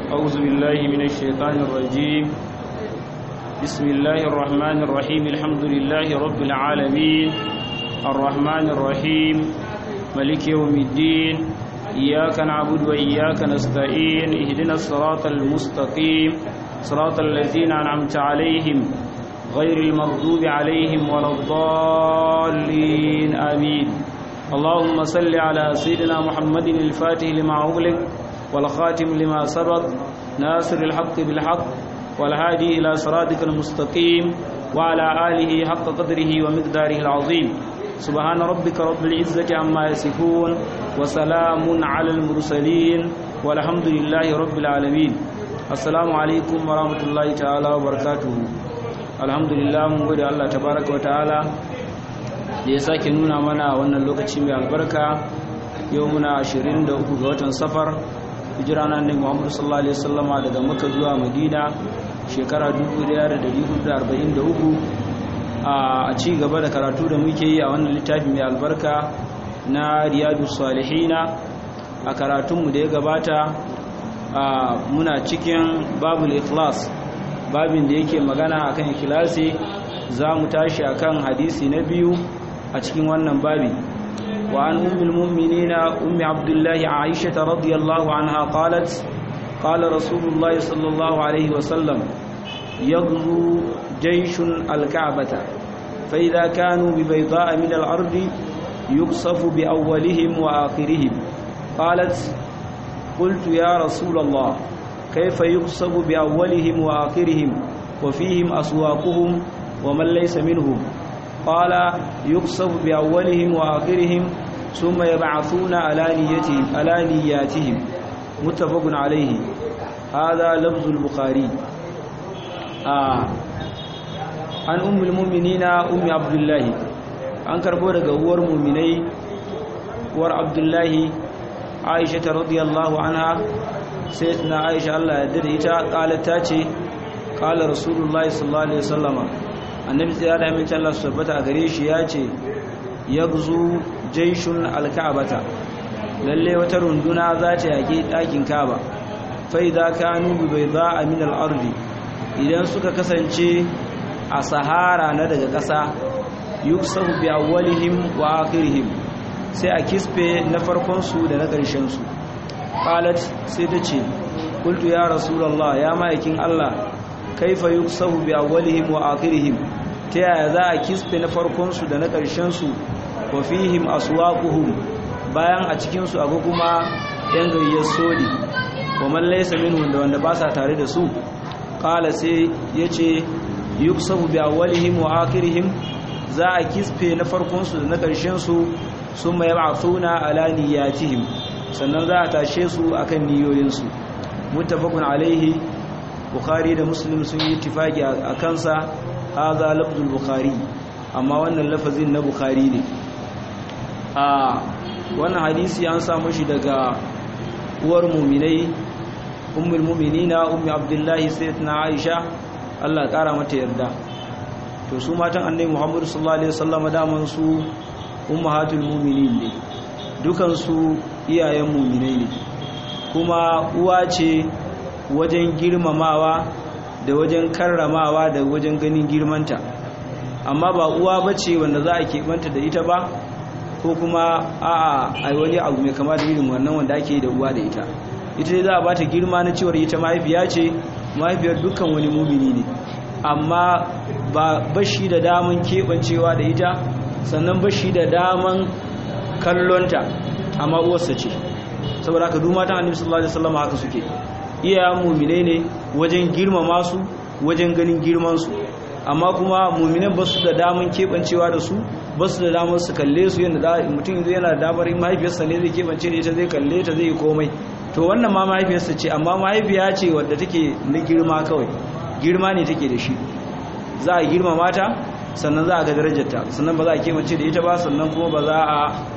أعوذ بالله من الشيطان الرجيم بسم الله الرحمن الرحيم الحمد لله رب العالمين الرحمن الرحيم ملك يوم الدين إياك نعبد وإياك نستعين اهدنا الصراط المستقيم صراط الذين أنعمت عليهم غير المغضوب عليهم ولا الضالين آمين اللهم صل على سيدنا محمد الفاتح لما أغلق والخاتم لما سبق ناصر الحق بالحق والهادي إلى صراطك المستقيم وعلى آله حق قدره ومقداره العظيم سبحان ربك رب العزة عما يصفون وسلام على المرسلين والحمد لله رب العالمين السلام عليكم ورحمة الله تعالى وبركاته الحمد لله mun gode Allah tabaraka wa ta'ala da ya sake nuna mana wannan lokaci mai albarka yau muna 23 ga watan safar hijira na annabi Muhammad sallallahu alaihi wasallama daga Makka zuwa Madina shekara 1443 a ci gaba da karatu da muke yi a wannan littafi mai albarka na Riyadu Salihina a karatunmu da ya gabata muna cikin babul ikhlas babin da yake magana akan ikhlasi za mu tashi akan hadisi na biyu a cikin wannan babi وعن أم المؤمنين أم عبد الله عائشة رضي الله عنها قالت قال رسول الله صلى الله عليه وسلم يغزو جيش الكعبة فإذا كانوا ببيضاء من الأرض يقصف بأولهم وآخرهم قالت قلت يا رسول الله كيف يقصف بأولهم وآخرهم وفيهم أسواقهم ومن ليس منهم قال يقصف بأولهم وآخرهم ثم يبعثون على نيتهم على نياتهم متفق عليه هذا لفظ البخاري آه. عن أم المؤمنين أم عبد الله an karbo daga uwar muminai uwar abdullahi aisha radiyallahu anha sai na aisha Allah ya dade ita kala ta ce kala rasulullahi sallallahu alaihi wasallama annabi sai da amince Allah su tabbata a gare shi ya ce yagzu jaishun alka'bata lalle wata runduna za ta yaki dakin Kaaba fa idza kanu bi bayda min al-ardi idan suka kasance a sahara na daga ƙasa yuksafu bi awwalihim wa akhirihim sai a kispe na farkon su da na ƙarshen su qalat sai ta ce qultu ya rasulullah ya ma'aikin Allah kaifa yuksafu bi awwalihim wa akhirihim ta yaya za a kispe na farkonsu da na ƙarshensu wa fihim aswaquhum bayan a cikinsu akwai kuma yan gayyar sodi wa man laysa minhum da wanda ba sa tare da su qala sai yace yuksafu bi awwalihim wa akhirihim za a kispe na farkonsu da na ƙarshensu summa yab'athuna ala niyyatihim sannan za a tashe su akan niyoyinsu muttafaqun alaihi bukhari da muslim sun yi tifaki a kansa haza lafzul bukhari amma wannan lafazin na bukhari ne a wannan hadisi an samu shi daga uwar muminai ummul muminina ummi abdullahi sayyidatuna aisha Allah kara mata yarda to su matan annabi muhammad sallallahu alaihi wasallam daman su ummahatul mu'minin ne dukan su iyayen muminai ne kuma uwa ce wajen girmamawa da wajen karramawa da wajen ganin girmanta amma ba uwa bace wanda za a keɓanta da ita ba ko kuma a'a a wani abu mai kama da irin wannan wanda ake da uwa da ita ita dai za a bata girma na cewar ita mahaifiya ce mahaifiyar dukkan wani mumini ne amma ba bashi da daman keɓancewa da ita sannan bashi da daman kallonta amma uwarsa ce saboda haka duk matan annabi sallallahu alaihi wasallam haka suke iyayen muminai ne wajen girmama su wajen ganin girmansu amma kuma muminan ba su da daman keɓancewa da su ba su da damar su kalle su yadda mutum yanzu yana da damar mahaifiyarsa ne zai keɓance da ita zai kalle ta zai yi komai to wannan ma mahaifiyarsa ce amma mahaifiya ce wadda take na girma kawai girma ne take da shi za a girmama ta sannan za a ga darajarta sannan ba za a keɓance da ita ba sannan kuma ba za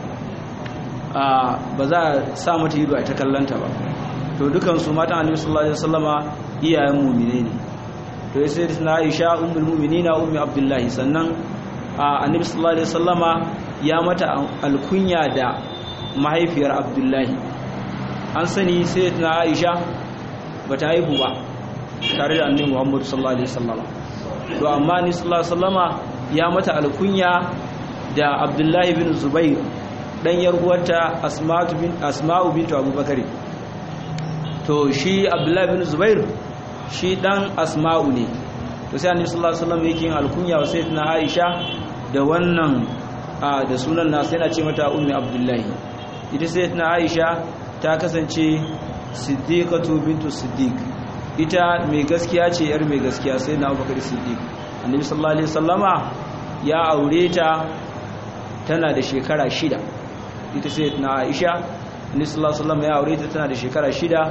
a ba za a sa mata ido a ta kallanta ba to dukansu matan annabi sallallahu alaihi wasallama iyayen mu'mine ne to sai na Aisha ummul mu'minina ummi Abdullahi sannan annabi sallallahu alaihi wasallama ya mata alkunya da mahaifiyar Abdullahi an sani sai na Aisha bata haihu ba tare da annabi Muhammad sallallahu alaihi wasallam to amma ni sallallahu alaihi wasallama ya mata alkunya da Abdullahi bin Zubair dan yar uwarta Asma'u bin Asma'u bint Abubakar to shi Abdullahi bin Zubair shi dan Asma'u ne to sai annabi sallallahu alaihi wasallam yake yin alkunya wa sayyidatina Aisha da wannan da sunan nasa yana ce mata ummi Abdullahi ita sayyidatina Aisha ta kasance siddiqatu bintu siddiq ita mai gaskiya ce yar mai gaskiya sai na Abubakar Siddiq annabi sallallahu alaihi wasallama ya aure ta tana da shekara shida ita sayyidatina Aisha annabi sallallahu alaihi wasallama ya aure ta tana da shekara shida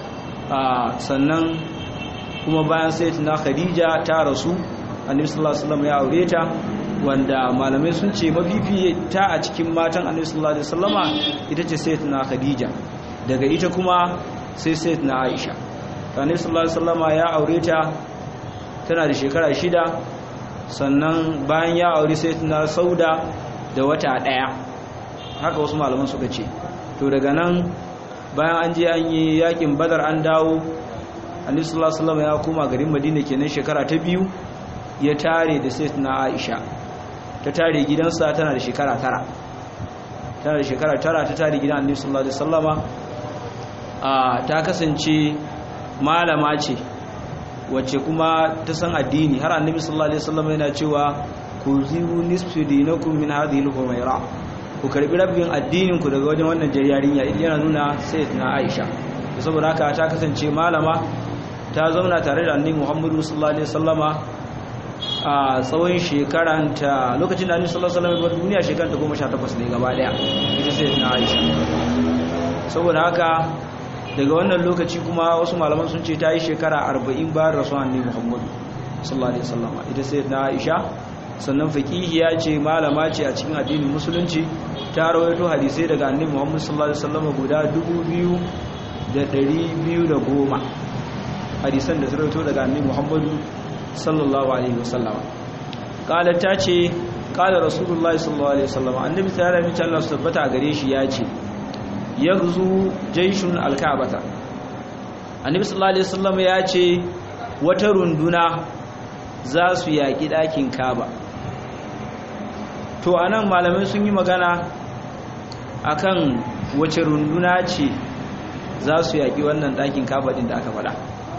sannan kuma bayan sayyidatina Khadija ta rasu annabi sallallahu alaihi wasallama ya aure ta wanda malamai sun ce mafifi ta a cikin matan annabi sallallahu alaihi wasallama ita ce sayyidatina Khadija daga ita kuma sai sayyidatina Aisha annabi sallallahu alaihi wasallama ya aure ta tana da shekara shida sannan bayan ya aure sayyidatina Sauda da wata daya haka wasu malaman suka ce to daga nan bayan an je an yi yakin Badar an dawo annabi sallallahu alaihi wasallama ya koma garin Madina kenan shekara ta biyu ya tare da sayyidatina Aisha ta tare gidansa tana da shekara tara tana da shekara tara ta tare gidan annabi sallallahu alaihi wasallama ta kasance malama ce wacce kuma ta san addini har annabi sallallahu alaihi wasallama yana cewa ku ziru nisfu dinakum min hadhihi al-humayra ku karbi rabbin addinin ku daga wajen wannan jariyarinya yana nuna sayyidatina Aisha saboda haka ta kasance malama ta zauna tare da annabi Muhammadu sallallahu alaihi wasallama a tsawon shekaranta lokacin da annabi sallallahu alaihi wasallam duniya shekaranta 18 ne gaba daya ita sai na Aisha saboda haka daga wannan lokaci kuma wasu malaman sun ce ta yi shekara 40 bayan rasuwan annabi Muhammad sallallahu alaihi wasallam ita sai na Aisha sannan faqihiya ce malama ce a cikin addinin musulunci ta rawaito hadisai daga annabi Muhammad sallallahu alaihi wasallam guda 2210 hadisan da ta rawaito daga annabi Muhammad sallallahu alaihi wasallam kala ta ce kala rasulullahi sallallahu alaihi wasallam annabi ta rami ta Allah tabbata gare shi ya ce yaghzu jayshun alka'bata annabi sallallahu alaihi wasallam ya ce wata runduna za su yaki dakin Kaaba to anan malamai sun yi magana akan wace runduna ce za su yaki wannan dakin Kaaba din da aka faɗa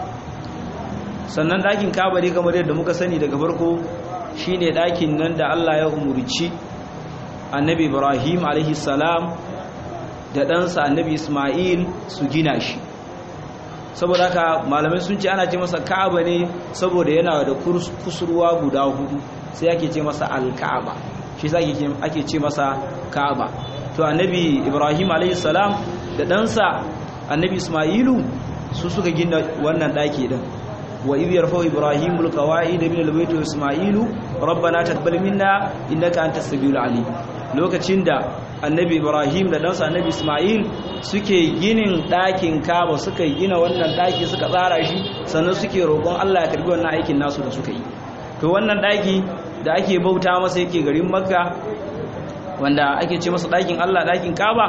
sannan ɗakin kabari kamar yadda muka sani daga farko shine ɗakin nan da Allah ya umurci annabi Ibrahim alaihi salam da ɗansa annabi Ismail su gina shi saboda haka malamai sun ce ana ce masa ka'aba ne saboda yana da kusurwa guda hudu sai ake ce masa alka'aba shi sa ake ce masa ka'aba to annabi Ibrahim alaihi salam da ɗansa annabi Ismailu su suka gina wannan ɗaki din وإذ يرفع إبراهيم القواعد من البيت وإسماعيل ربنا تقبل منا إنك أنت السميع العليم lokacin da annabi Ibrahim da ɗansa annabi Ismail suke ginin ɗakin Kaaba suka gina wannan ɗaki suka tsara shi sannan suke roƙon Allah ya karbi wannan aikin nasu da suka yi to wannan ɗaki da ake bauta masa yake garin Makka wanda ake ce masa ɗakin Allah ɗakin Kaaba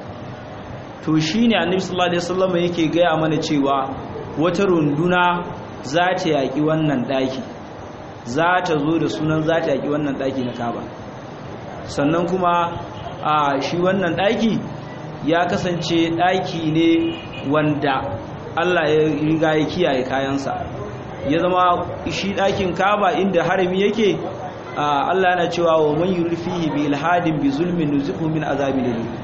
to shine annabi sallallahu alaihi wasallam yake gaya mana cewa wata runduna za ta yaƙi wannan ɗaki za ta zo da sunan za ta yaƙi wannan ɗaki na kaba sannan kuma a shi wannan ɗaki ya kasance ɗaki ne wanda Allah ya riga ya kiyaye kayansa ya zama shi ɗakin kaba inda harami yake Allah yana cewa wa man yurfihi bi ilhadin bi zulmin nuzihu min azabi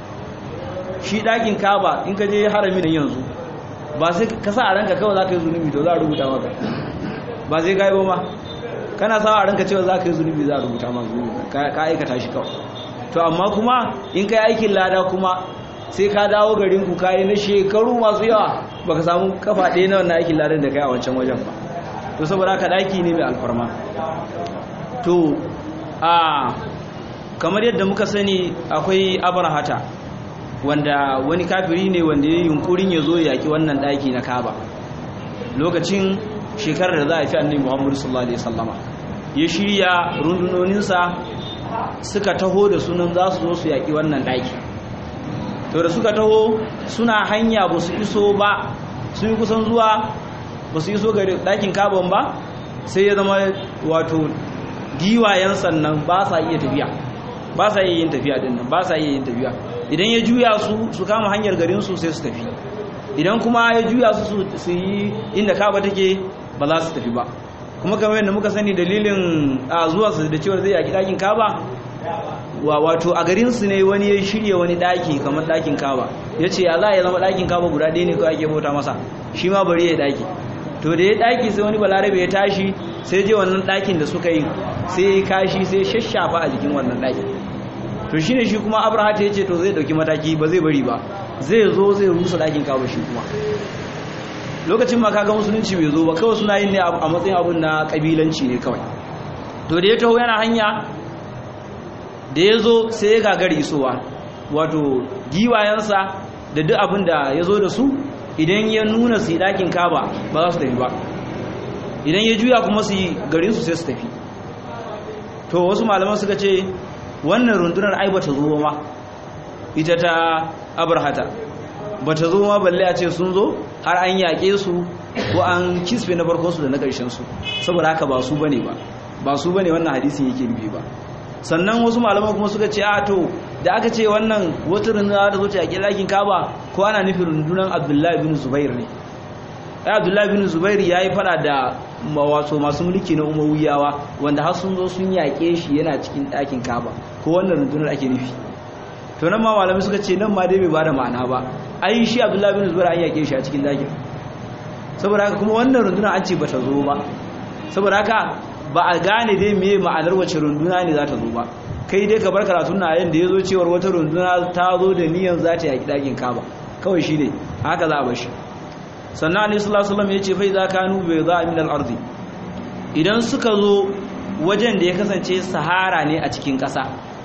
shi ɗakin kaba in ka je harami nan yanzu ba sai ka sa a ranka kawai za ka yi zunubi to za a rubuta maka ba sai gaibo ma kana sa a ranka cewa za ka yi zunubi za a rubuta maka zunubi ka aikata shi kawai to amma kuma in ka yi aikin lada kuma sai ka dawo garin ku kayi na shekaru masu yawa baka samu kafa ɗaya na wannan aikin ladan da kai a wancan wajen ba to saboda haka ɗaki ne mai alfarma to a kamar yadda muka sani akwai abarhata wanda wani kafiri ne wanda ya yi yunkurin ya zo yaƙi wannan ɗaki na kaba lokacin shekarar da za a fi annabi muhammadu sallallahu alaihi wasallama ya shirya rundunoninsa suka taho da sunan za su zo su yaƙi wannan ɗaki to da suka taho suna hanya ba su iso ba sun yi kusan zuwa ba su yi so gari ɗakin kaban ba sai ya zama wato giwayen sannan ba sa iya tafiya ba sa iya yin tafiya din nan ba sa iya yin tafiya idan ya juya su su kama hanyar garin su sai su tafi idan kuma ya juya su su yi inda kaba take ba za su tafi ba kuma kamar yadda muka sani dalilin a zuwa su da cewa zai yaki ɗakin kaba wato a garin su ne wani ya shirya wani ɗaki kamar ɗakin kaba ya ce ya za ya zama ɗakin kaba guda ɗaya ne kawai ake bauta masa shi ma bari ya ɗaki to da ya ɗaki sai wani balarabe ya tashi sai je wannan ɗakin da suka yi sai ya yi kashi sai shashafa a jikin wannan ɗakin to shine shi kuma abraha ta yace to zai dauki mataki ba zai bari ba zai zo zai rusa dakin kawo shi kuma lokacin ma kaga musulunci bai zo ba kawai suna yin ne a matsayin abun na kabilanci ne kawai to da ya taho yana hanya da ya zo sai ya gagari isowa wato giwayensa da duk abin da ya zo da su idan ya nuna su yi dakin kaba ba za su tafi ba idan ya juya kuma su yi garinsu sai su tafi to wasu malaman suka ce wannan rundunar ai bata zo ma ita ta abarhata bata zo ma balle a ce sun zo har an yaƙe su ko an kisfe na farko su da na ƙarshen su saboda haka ba su bane ba ba su bane wannan hadisin yake nufi ba sannan wasu malaman kuma suka ce a to da aka ce wannan wata rundunar da zo ta yaƙi lakin kaba ko ana nufin rundunar abdullahi bin zubair ne ai abdullahi bin zubair ya yi fada da wato masu mulki na umawiyawa wanda har sun zo sun yaƙe shi yana cikin ɗakin kaba ko wannan rundunar ake nufi to nan ma malamai suka ce nan ma dai bai bada ma'ana ba ai shi abdullahi bin zubair an yaƙe shi a cikin ɗakin saboda haka kuma wannan rundunar an ce ba ta zo ba saboda haka ba a gane dai me ma'anar wace runduna ne za ta zo ba kai dai ka bar karatun na yayin da ya zo cewar wata runduna ta zo da niyan za ta yaƙi ɗakin kaba kawai shi ne haka za a bar shi sannan alaihi sallallahu alaihi wasallam yace fa idza kanu bi za min al-ardi idan suka zo wajen da ya kasance sahara ne a cikin ƙasa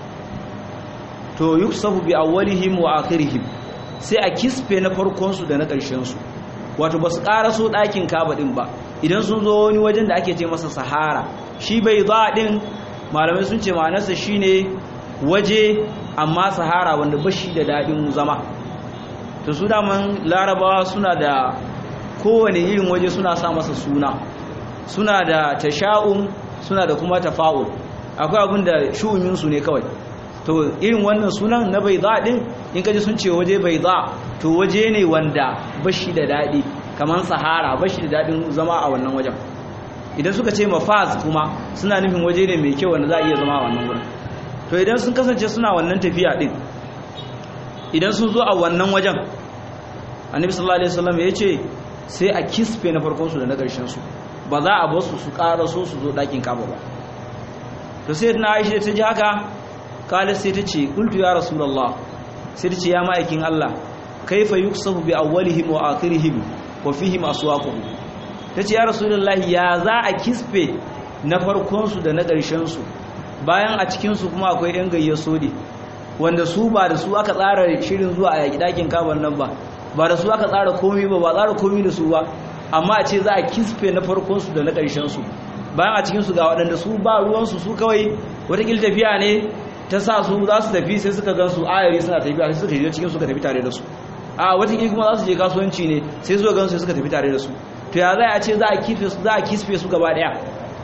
to yuksafu bi awwalihim wa akhirihim sai a kisfe na farkon su da na ƙarshen su wato basu ƙaraso ɗakin kaba din ba idan sun zo wani wajen da ake ce masa sahara shi bai za din malamai sun ce ma'anarsa shine waje amma sahara wanda bashi da daɗin zama to su daman larabawa suna da kowane irin waje suna sa masa suna suna da tasha'um suna da kuma tafa'ul akwai abin da shu'uminsu ne kawai to irin wannan sunan na bai za ɗin in kaji sun ce waje bai za to waje ne wanda bashi da daɗi kamar sahara bashi da daɗin zama a wannan wajen idan suka ce mafaz kuma suna nufin waje ne mai kyau wanda za a iya zama a wannan wurin to idan sun kasance suna wannan tafiya ɗin idan sun zo a wannan wajen annabi sallallahu alaihi wasallam ya ce sai a kisfe na farkon su da na ƙarshen su ba za a basu su ƙara so su zo ɗakin kaba ba to sai na aisha ta ji haka kala sai ta ce qultu ya rasulullah sai ta ce ya ma'aikin Allah kaifa yuksafu bi awwalihim wa akhirihim wa fihim aswaquhum ta ce ya rasulullah ya za a kisfe na farkon su da na ƙarshen su bayan a cikin su kuma akwai yan gayyar sodi wanda su ba da su aka tsara shirin zuwa a yaƙi ɗakin kaban nan ba ba da su aka tsara komi ba ba tsara komi da su ba amma a ce za a kisfe na farkonsu da na ƙarshensu bayan a cikinsu ga waɗanda su ba ruwansu su kawai watakil tafiya ne ta sa su za su tafi sai suka gan su ayari suna tafiya sai suka shiga cikin suka tafi tare da su a watakil kuma za su je kasuwanci ne sai suka gan su suka tafi tare da su to ya za a ce za a kisfe su za a kisfe su gaba ɗaya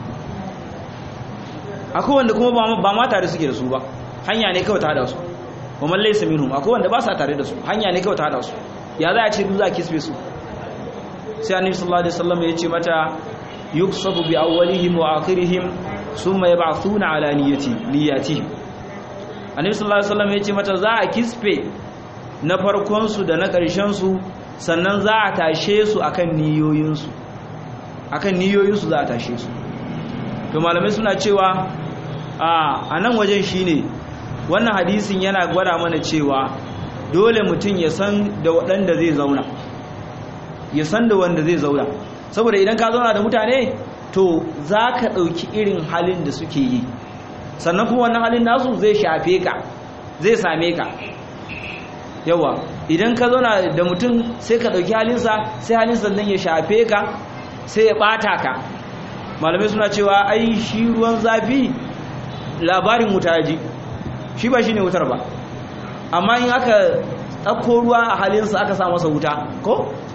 akwai wanda kuma ba ma tare suke da su ba hanya ne kawai ta da su wa man laysa minhum akwai wanda ba sa tare da su hanya ne kawai ta hada su ya za a ce za a kisbe su sai annabi sallallahu alaihi wasallam ya ce mata yuksabu bi awwalihim wa akhirihim thumma yab'athuna ala niyyati niyyatihim annabi sallallahu alaihi wasallam ya ce mata za a kisbe na farkon su da na ƙarshen su sannan za a tashe su akan niyoyin su akan niyoyin su za a tashe su to malamai suna cewa a nan wajen shine wannan hadisin yana gwada mana cewa dole mutum ya san da waɗanda zai zauna ya san da wanda zai zauna saboda idan ka zauna da mutane to za ka ɗauki irin halin da suke yi sannan kuma wannan halin nasu zai shafe ka zai same ka yawa idan ka zauna da mutum sai ka ɗauki halinsa sai halinsa nan ya shafe ka sai ya ɓata ka malamai suna cewa ai shi ruwan zafi labarin wuta ji shi ba shi ne wutar ba amma in aka ɗauko ruwa a halinsa aka sa masa wuta ko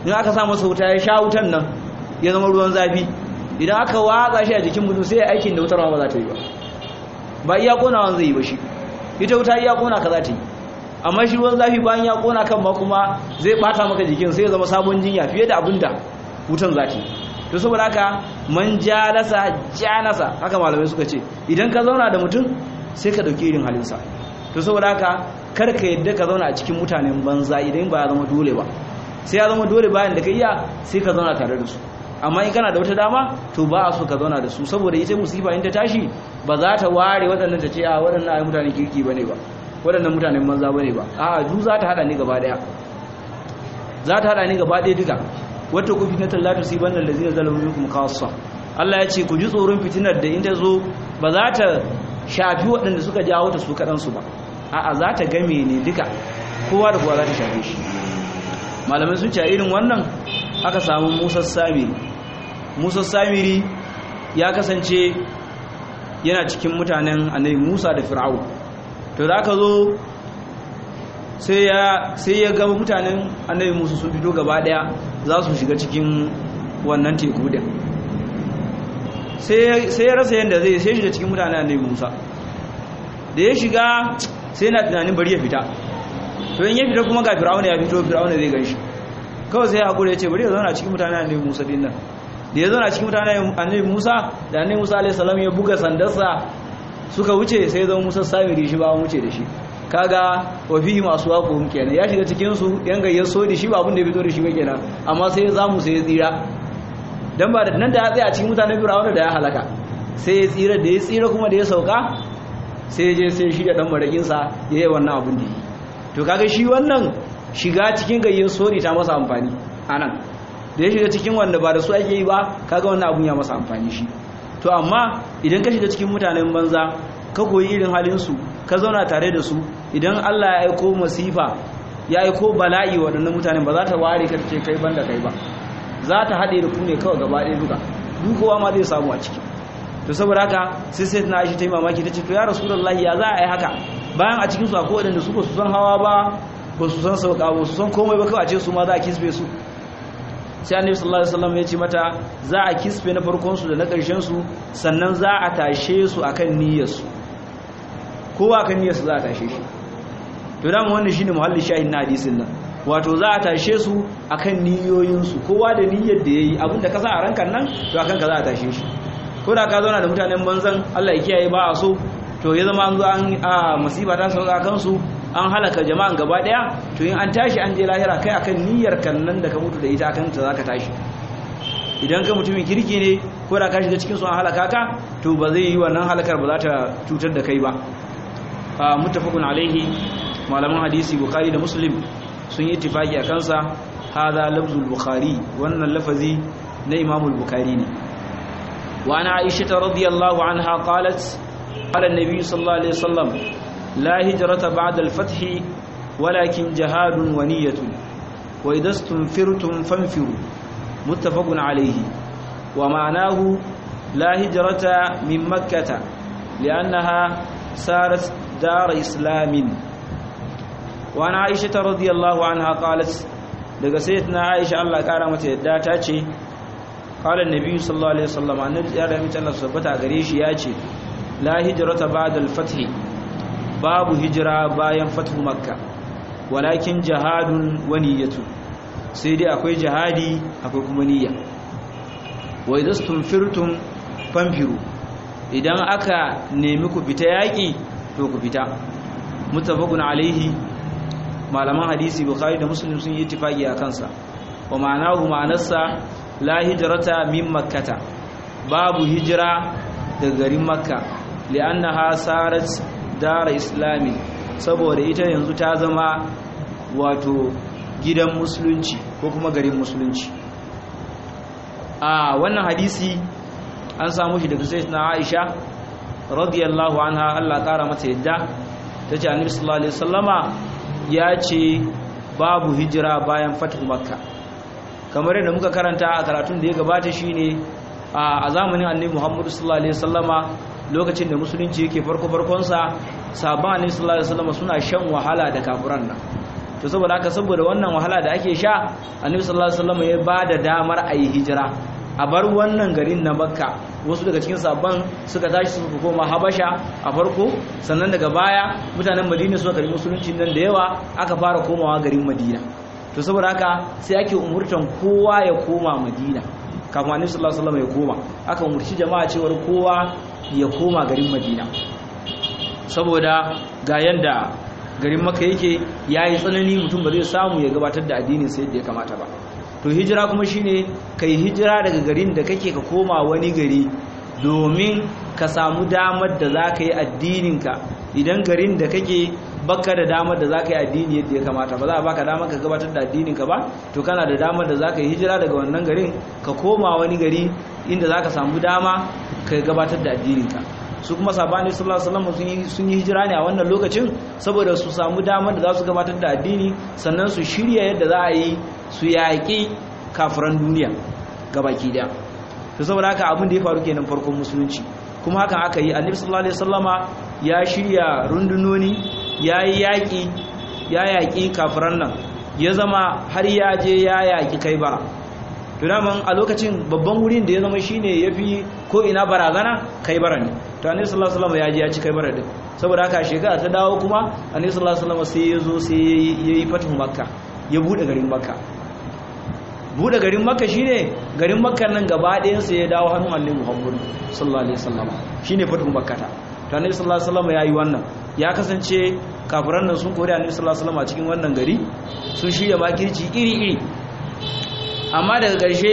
in aka sa masa wuta ya sha wutan nan ya zama ruwan zafi idan aka watsa shi a jikin mutum sai aikin da wutar ma ba za ta yi ba ba iya konawan zai yi ba shi ita wuta iya kona ka za ta yi amma shi ruwan zafi bayan ya kona kan ma kuma zai bata maka jikin sai ya zama sabon jinya fiye da abin da wutan za ta yi to saboda haka man jalasa janasa haka malamai suka ce idan ka zauna da mutum sai ka dauki irin halinsa to saboda haka kar ka yadda ka zauna a cikin mutanen banza idan ba ya zama dole ba sai ya zama dole bayan da ka iya sai ka zauna tare da su amma in kana da wata dama to ba a so ka zauna da su saboda ita musifa in ta tashi ba za ta ware waɗannan ta ce a waɗannan ai mutanen kirki bane ba waɗannan mutanen banza bane ba a du za ta hada ni gaba daya za ta hada ni gaba daya duka wata ku fitnatul la tusibanna allazina zalamu minkum khassa Allah ya ce ku ji tsoron fitinar da in ta zo ba za ta shafi waɗanda suka jawo ta su kaɗan su ba a'a za ta game ne duka kowa da kowa za ta shafe shi malamai sun ce irin wannan aka samu Musa Samiri Musa Samiri ya kasance yana cikin mutanen annabi Musa da Fir'aun to da aka zo sai ya sai ya ga mutanen annabi Musa sun fito gaba daya za su shiga cikin wannan teku din sai sai ya rasa yanda zai sai shiga cikin mutanen annabi Musa da ya shiga sai na tunanin bari ya fita to in ya fita kuma ga Fir'aun ya fito Fir'aun zai ganshi kawai sai ya hakura ya ce bari ya zauna cikin mutanen annabi Musa din nan da ya zauna cikin mutanen annabi Musa da annabi Musa alaihi salam ya buga sandarsa suka wuce sai zama Musa samiri shi ba wuce da shi kaga wa fihi masu waqum kenan ya shiga cikin su yan gayyar so da shi ba abin da ya fito da shi ba kenan amma sai ya zamu sai ya tsira dan ba nan da ya tsaya cikin mutanen Fir'auna da ya halaka sai ya tsira da ya tsira kuma da ya sauka sai ya je sai shi da dan marakin sa yayi wannan abin da yi to kaga shi wannan shiga cikin gayyar sori ta masa amfani anan da ya shiga cikin wanda ba da su ake yi ba kaga wannan abun ya masa amfani shi to amma idan ka shiga cikin mutanen banza ka koyi irin halinsu ka zauna tare da su idan Allah ya aiko masifa ya aiko bala'i waɗannan mutanen ba za ta ware ka ce kai banda kai ba za ta haɗe da ku ne kawai gaba ɗaya duka dukowa ma zai samu a ciki to saboda haka sai sai na aishi ta yi mamaki ta ce to ya rasulullahi ya za a yi haka bayan a cikin su akwai waɗanda su ba su san hawa ba ba su san sauka ba su san komai ba kawai a ce su ma za a kisbe su sai annabi sallallahu alaihi wasallam ya ce mata za a kisfe na farkon su da na ƙarshen su sannan za a tashe su akan niyyar su kowa kan niyyar su za a tashe shi to dama wannan shine muhallin shahin na hadisin nan wato za a tashe su akan niyoyin su kowa da niyyar da yayi abinda ka sa a rankan nan to akan ka za a tashe shi ko da ka zauna da mutanen banzan Allah ya kiyaye ba a so to ya zama an zo an a musiba ta sauka kansu an halaka jama'an gaba daya to in an tashi an je lahira kai akan niyyar kan nan da ka mutu da ita akan ta zaka tashi idan ka mutumin kirki ne ko da ka shiga cikin su an halaka ka to ba zai yi wannan halakar ba za ta cutar da kai ba a muttafaqun alaihi malaman hadisi bukhari da muslim sun yi ittifaki akan sa hada lafzul bukhari wannan lafazi na imamul bukhari ne wa ana aisha radiyallahu anha qalat qala an-nabi sallallahu alaihi wasallam لا هجرة بعد الفتح ولكن جهاد ونية وإذا استنفرتم فانفروا متفق عليه ومعناه لا هجرة من مكة لأنها سارت دار إسلام وعن عائشة رضي الله عنها قالت daga sayyidina Aisha Allah kara mata yadda ta ce qala annabi sallallahu alaihi wasallam annabi ya da mita Allah subhanahu gare shi ya ce la hijrata ba'da al-fath babu hijira bayan fatu makka walakin jihadun wa niyyatu sai dai akwai jihadi akwai kuma niyya wa idastum firtum fanfiru idan aka nemi ku fita yaki to ku fita muttafaqun alaihi malaman hadisi bukhari da muslim sun yi ittifaqi a kansa wa ma'anahu ma'anarsa la hijrata min makkata babu hijira daga garin makka li'annaha sarat dara islami saboda ita yanzu ta zama wato gidan musulunci ko kuma garin musulunci a wannan hadisi an samu shi daga sayyidina Aisha radiyallahu anha Allah kara mata yadda tace annabi sallallahu alaihi wasallama ya ce babu hijira bayan fatu makka kamar yadda muka karanta a karatun da ya gabata shine a zamanin annabi Muhammad sallallahu alaihi wasallama lokacin da musulunci yake farko farkonsa sabon annabi sallallahu alaihi wasallam suna shan wahala da kafiran nan to saboda haka saboda wannan wahala da ake sha annabi sallallahu alaihi wasallam ya bada damar a yi hijira a bar wannan garin na makka wasu daga cikin sabon suka tashi suka koma habasha a farko sannan daga baya mutanen madina suka karbi musulunci nan da yawa aka fara komawa garin madina to saboda haka sai ake umurtan kowa ya koma madina kafin annabi sallallahu alaihi wasallam ya koma aka umurci jama'a cewar kowa ya koma garin madina saboda ga yanda garin maka yake yayi tsanani mutum ba zai samu ya gabatar da addinin sai yadda ya kamata ba to hijira kuma shine kai hijira daga garin da kake ka koma wani gari domin ka samu damar da za ka yi addininka idan garin da kake baka da damar da za ka yi addini yadda ya kamata ba za a baka damar ka gabatar da addininka ba to kana da damar da za ka yi hijira daga wannan garin ka koma wani gari inda za ka samu dama ka gabatar da addininka su kuma sabani sallallahu alaihi wasallam sun yi hijira ne a wannan lokacin saboda su samu damar da za su gabatar da addini sannan su shirya yadda za a yi su yaƙi kafiran duniya gabaki daya to saboda haka abin da ya faru kenan farkon musulunci kuma hakan aka yi annabi sallallahu alaihi wasallama ya shirya rundunoni ya yi yaƙi ya yaƙi kafiran nan ya zama har ya je ya yaƙi kai bara to daman a lokacin babban wurin da ya zama shine yafi ko ina barazana kai bara ne to annabi sallallahu alaihi wasallam ya je ya ci kai bara din saboda haka shekara ta dawo kuma annabi sallallahu alaihi wasallam sai ya zo sai yayi fatu makka ya bude garin makka bude garin makka shine garin makka nan gaba ɗayan sa ya dawo hannun annabi muhammad sallallahu alaihi wasallam shine fatu makka ta to annabi sallallahu alaihi wasallam yayi wannan ya kasance kafiran nan sun kore annabi sallallahu alaihi wasallam a cikin wannan gari sun shirya makirci iri iri amma daga ƙarshe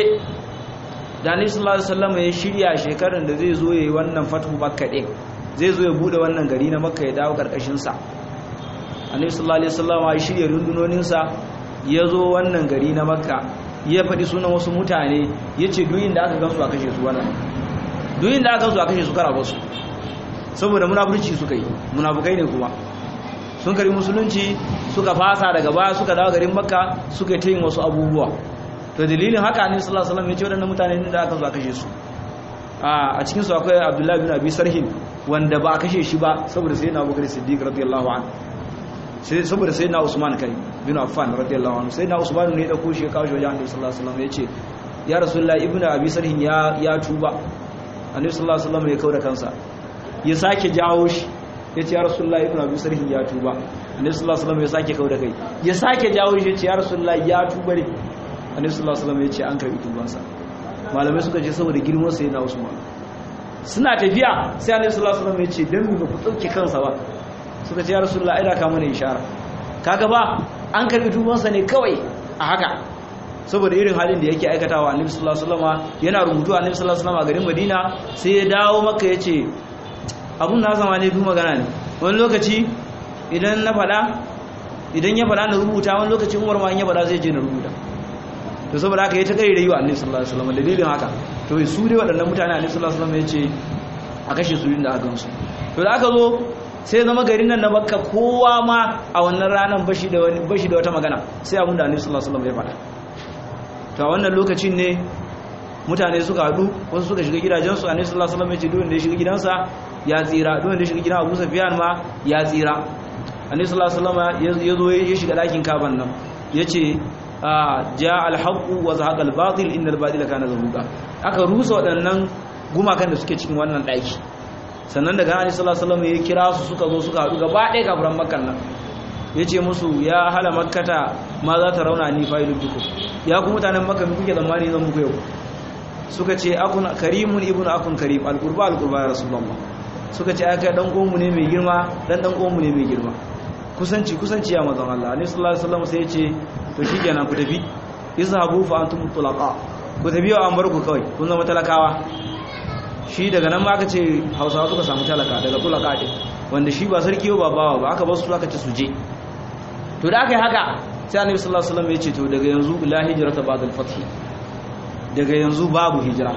da annabi sallallahu alaihi wasallam ya shirya shekarar da zai zo yayi wannan fatu makka din zai zo ya bude wannan gari na makka ya dawo karkashin sa annabi sallallahu alaihi wasallam ya shirya rundunonin sa ya zo wannan gari na makka ya faɗi sunan wasu mutane ya ce duyin da aka gansu a kashe su wannan duyin da aka gansu a kashe su kara basu saboda munafurci suka yi munafukai ne kuma sun kari musulunci suka fasa daga baya suka dawo garin makka suka ta yin wasu abubuwa to dalilin haka ne sallallahu alaihi wasallam ya ce waɗannan mutane da aka zo a kashe su a cikin su akwai abdullahi bin abi sarhin wanda ba a kashe shi ba saboda sayyidina abubakar siddiq radiyallahu anhu sai saboda sayyidina usman kai bin affan radiyallahu anhu sayyidina usman ne ya dauko shi ya kawo shi wajen annabi sallallahu alaihi wasallam ya ce ya rasulullahi ibnu abi sarhin ya ya tuba annabi sallallahu alaihi wasallam ya kauda kansa ya sake jawo shi ya ce ya rasulullahi ibnu abi sarhin ya tuba annabi sallallahu alaihi wasallam ya sake kauda kai ya sake jawo shi ya ce ya rasulullahi ya tuba ne annabi sallallahu alaihi wasallam ya ce an karbi tubansa malamai suka ce saboda girman sa yana Usman suna tafiya sai annabi sallallahu alaihi wasallam ya ce dan ba ku dauke kansa ba suka ce ya rasulullahi ai da ka mana ishara kaga ba an karbi tubansa ne kawai a haka saboda irin halin da yake aikatawa annabi sallallahu alaihi wasallam yana rubutu annabi sallallahu alaihi wasallam a garin Madina sai ya dawo Makka yace abun na zama ne duk magana ne wani lokaci idan na fada idan ya fada na rubuta wani lokaci Umar ma in ya fada zai je na rubuta to saboda haka ya ta kai rayuwa annabi sallallahu alaihi wasallam dalilin haka to su dai waɗannan mutane annabi sallallahu alaihi wasallam ya ce a kashe su inda aka gansu to da aka zo sai zama garin nan na Makka kowa ma a wannan ranar bashi da wani bashi da wata magana sai abin da annabi sallallahu alaihi wasallam ya faɗa to a wannan lokacin ne mutane suka haɗu wasu suka shiga gidajensu annabi sallallahu alaihi wasallam ya ce duk wanda ya shiga gidansa ya tsira duk wanda ya shiga gidan Abu Sufyan ma ya tsira annabi sallallahu alaihi wasallam ya zo ya shiga ɗakin kaban nan yace ja alhaƙu wa zahaƙa albatil inda albatila kana zahuga aka rusa waɗannan gumakan da suke cikin wannan ɗaki sannan daga hannun salasalam ya kira su suka zo suka haɗu gaba ɗaya kafiran makan nan ya ce musu ya hala makata ma za ta rauna ni fa'ilun duku ya ku mutanen makka mi kuke zamani zan muku yau suka ce akun karimun ibnu akun karim alqurba alqurba ya rasulullah suka ce aka dan gonmu ne mai girma dan dan gonmu ne mai girma kusanci kusanci ya manzon Allah ne sallallahu alaihi wasallam sai ya ce to shikenan ku tafi izhabu fa antum tulaqa ku tafi wa an bar ku kawai kun zama talakawa shi daga nan ma aka ce Hausawa suka samu talaka daga tulaqa din wanda shi ba sarki ba bawa ba aka ba su aka ce su je to da aka yi haka sai annabi sallallahu alaihi wasallam ya ce to daga yanzu la hijrata ba'da al-fath daga yanzu babu hijira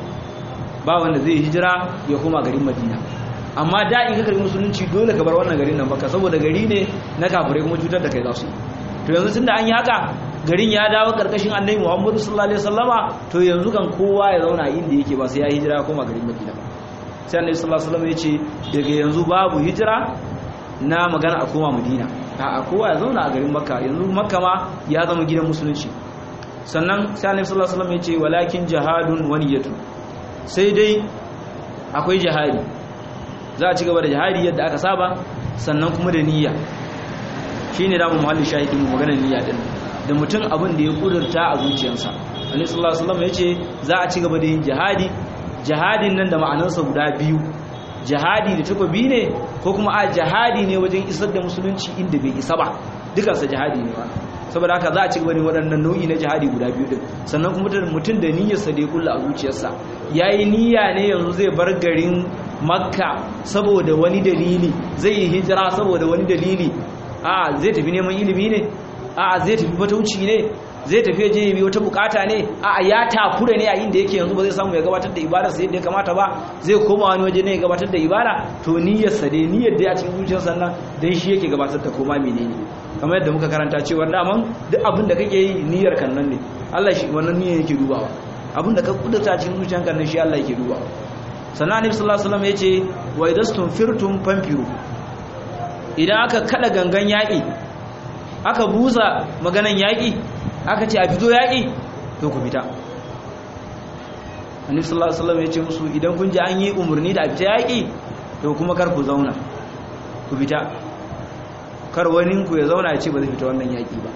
ba wanda zai hijira ya koma garin Madina amma da in ka karbi musulunci dole ka bar wannan garin nan baka saboda gari ne na kafirai kuma cutar da kai za su to yanzu tunda an yi haka garin ya dawo karkashin annabi Muhammadu sallallahu alaihi wasallama to yanzu kan kowa ya zauna inda yake ba sai ya hijira ya koma garin Madina ba sai annabi sallallahu alaihi wasallam ya ce daga yanzu babu hijira na magana a koma Madina a kowa ya zauna a garin makka yanzu makka ma ya zama gidan musulunci sannan sai annabi sallallahu alaihi wasallam ya ce walakin jihadun waniyatu sai dai akwai jihadi za a ci gaba da jihadi yadda aka saba sannan kuma da niyya shine da mu muhallin shahidin mu maganar niyya din da mutum abin da ya kudurta a zuciyarsa annabi sallallahu alaihi wasallam ya ce za a ci gaba da yin jihadi jihadin nan da ma'anarsa guda biyu jihadi da takobi ne ko kuma a jihadi ne wajen isar da musulunci inda bai isa ba dukansa jihadi ne ba saboda haka za a ci gaba da waɗannan nau'i na jihadi guda biyu din sannan kuma mutum da niyyarsa da ya kulla a zuciyarsa yayi niyya ne yanzu zai bar garin makka saboda wani dalili zai yi hijira saboda wani dalili a zai tafi neman ilimi ne a zai tafi fatauci ne zai tafi je yi wata bukata ne a ya takura ne a inda yake yanzu ba zai samu ya gabatar da ibada sai yadda ya kamata ba zai koma wani waje ne ya gabatar da ibada to niyyarsa dai niyyar da a cikin zuciyarsa nan dan shi yake gabatar da koma menene kamar yadda muka karanta cewa daman duk abin da kake yi niyyar kan nan ne Allah shi wannan niyyar yake dubawa abin da ka kudurta cikin zuciyarka nan shi Allah yake dubawa sannan annabi sallallahu alaihi wasallam yace wa idastum firtum fanfiru idan aka kada gangan yaki aka buza maganan yaki aka ce a fito yaƙi to ku fita annabi sallallahu alaihi wasallam ya ce musu idan kun ji an yi umarni da a fita yaƙi to kuma kar ku zauna ku fita kar wani ku ya zauna ya ce ba zai fita wannan yaƙi ba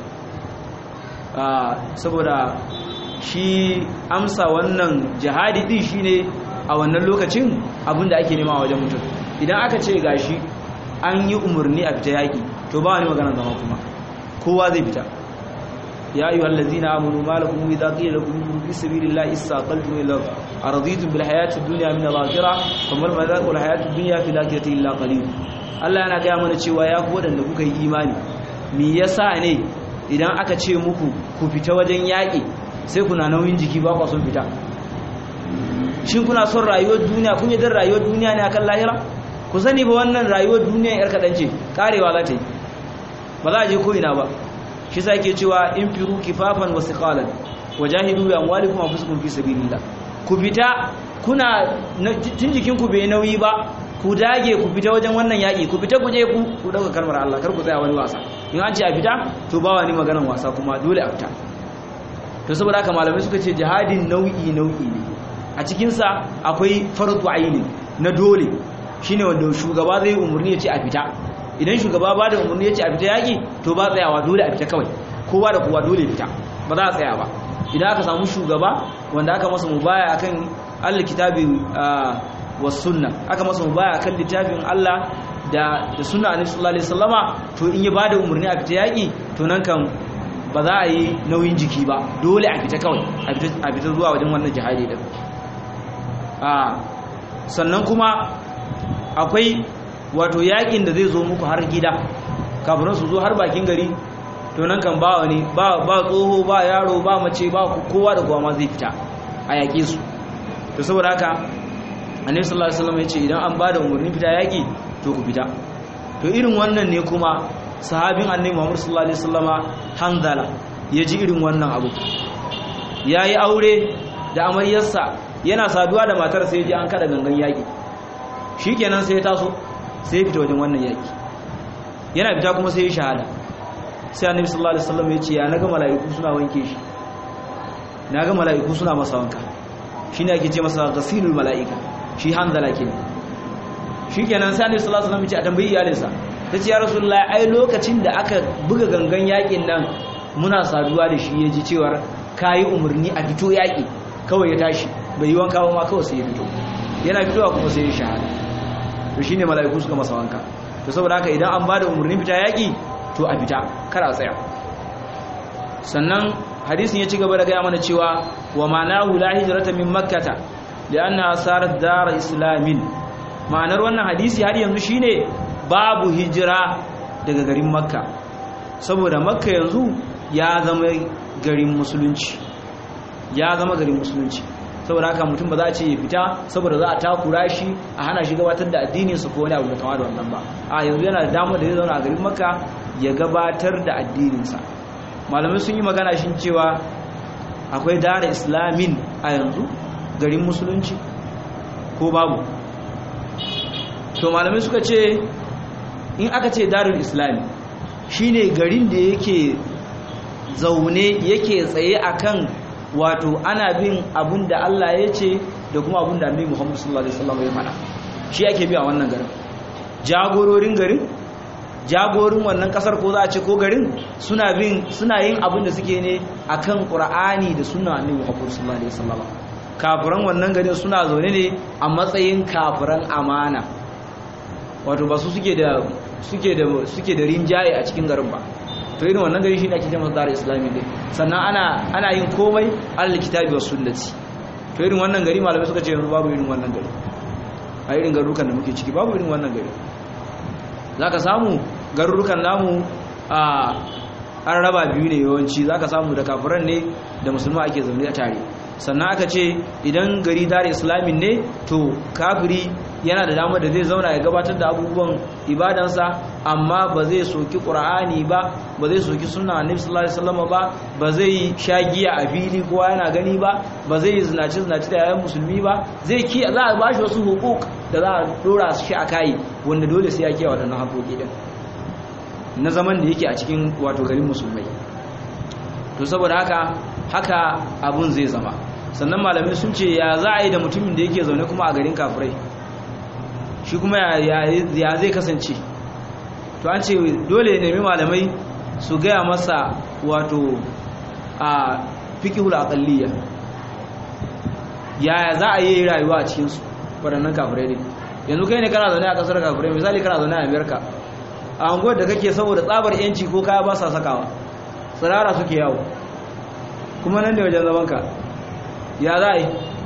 saboda shi amsa wannan jihadi din shine a wannan lokacin abinda ake nema a wajen mutum idan aka ce gashi an yi umarni a fita yaƙi to ba wani magana zama kuma kowa zai fita يا أيها الذين آمنوا ما لكم إذا قيل لكم انفروا في سبيل الله استثقلتم إلى الأرض أرضيتم بالحياة الدنيا من الآخرة فما المذاق والحياة الدنيا في الآخرة إلا قليل Allah yana gaya mana cewa ya ku waɗanda kuka yi imani me yasa ne idan aka ce muku ku fita wajen yaƙi sai kuna nauyin jiki ba ku son fita shin kuna son rayuwar duniya kun yi dan rayuwar duniya ne akan lahira ku sani ba wannan rayuwar duniya yar kaɗan ce karewa za ta yi ba za a je ko ina ba shi sa ke cewa in firu kifafan wasu kalan wajahidu bi amwalikum anfusikum fi sabilillah ku fita kuna tun jikin ku bai nauyi ba ku dage ku fita wajen wannan yaki ku fita ku je ku ku dauka kalmar Allah kar ku tsaya wani wasa in an ce a fita to ba wani maganan wasa kuma dole a fita to saboda haka malamai suka ce jihadin nau'i nau'i ne a cikin sa akwai fardu aini na dole shine wanda shugaba zai umurni ya ce a fita idan shugaba ba da umarni ya ce a fita yaƙi to ba tsayawa dole a fita kawai kowa da kowa dole fita ba za a tsaya ba idan aka samu shugaba wanda aka masa mubaya akan Allah kitabi wa sunna aka masa mubaya akan littafin Allah da da sunna annabi sallallahu alaihi wasallama to in ya bada umarni a fita yaƙi to nan kan ba za a yi nauyin jiki ba dole a fita kawai a fita zuwa wajen wannan jihadi din a sannan kuma akwai wato yakin da zai zo muku har gida kafin su zo har bakin gari to nan kan ba wani ba tsoho ba yaro ba mace ba kowa da kowa ma zai fita a yaƙe su to saboda haka annabi sallallahu alaihi wasallam ya ce idan an bada umarnin fita yaƙi to ku fita to irin wannan ne kuma sahabin annabi Muhammad sallallahu alaihi wasallama Hanzala ya ji irin wannan abu yayi aure da amaryarsa yana saduwa da matar sai ya ji an kada gangan yaƙi shikenan sai ya taso sai fita wajen wannan yaki yana fita kuma sai ya shahada sai annabi sallallahu alaihi wasallam ya ce ya naga mala'iku suna wanke shi naga mala'iku suna masa wanka shine ake ce masa ghasilul mala'ika shi hanzala kenan shikenan sai annabi sallallahu alaihi wasallam ya ce a tambayi iyalinsa tace ya rasulullahi ai lokacin da aka buga gangan yakin nan muna saduwa da shi yaji cewar kai umurni a fito yaki kawai ya tashi bai yi wanka ba ma kawai sai ya fito yana fitowa kuma sai ya shahada to shine mala'iku suka masa wanka to saboda haka idan an bada umurnin fita yaki to a fita kar a tsaya sannan hadisin ya ci gaba da gaya mana cewa wa ma'anahu la hijrata min makkata lianna sarat dar islamin ma'anar wannan hadisi har yanzu shine babu hijira daga garin makka saboda makka yanzu ya zama garin musulunci ya zama garin musulunci saboda haka mutum ba za a ce ya fita saboda za a takura shi a hana shi gabatar da addinin su ko wani abu da kama da wannan ba a yanzu yana da damar da zai zauna a garin makka ya gabatar da addininsa malamai sun yi magana shi cewa akwai dara islamin a yanzu garin musulunci ko babu to malamai suka ce in aka ce darul islami shine garin da yake zaune yake tsaye akan wato ana bin abun da Allah ya ce da kuma abun da Annabi Muhammad sallallahu alaihi wasallam ya faɗa shi ake bi a wannan garin jagororin garin jagorin wannan kasar ko za a ce ko garin suna bin suna yin abin da suke ne akan Qur'ani da sunna Annabi Muhammad sallallahu alaihi wasallam kafiran wannan garin suna zaune ne a matsayin kafiran amana wato ba su suke da suke da suke da rinjaye a cikin garin ba to irin wannan gari shine ake cewa dar islami din sannan ana ana yin komai alal kitabi was sunnati to irin wannan gari malamai suka ce yanzu babu irin wannan gari a irin garurukan da muke ciki babu irin wannan gari zaka samu garurukan namu a an raba biyu ne yawanci zaka samu da kafiran ne da musulma ake zaune a tare sannan aka ce idan gari dar islamin ne to kafiri yana da damar da zai zauna ya gabatar da abubuwan ibadansa amma ba zai soki qur'ani ba ba zai soki sunna annabi sallallahu alaihi wasallam ba ba zai sha giya a fili kowa yana gani ba ba zai zinaci zinaci da yayan musulmi ba zai ki za a bashi wasu hukuk da za a dora shi a kai wanda dole sai ya kiyaye waɗannan haƙoƙi din na zaman da yake a cikin wato garin musulmai to saboda haka haka abun zai zama sannan malamai sun ce ya za a yi da mutumin da yake zaune kuma a garin kafirai shi kuma ya zai kasance to an ce dole ya nemi malamai su gaya masa wato a fikihul aqalliya ya za a yi rayuwa a cikinsu waɗannan kafirai ne yanzu kai ne kana zaune a ƙasar kafirai misali kana zaune a amerika a hanguwar da kake saboda tsabar yanci ko kaya ba sa sakawa tsirara suke yawo kuma nan ne wajen zamanka ya za a yi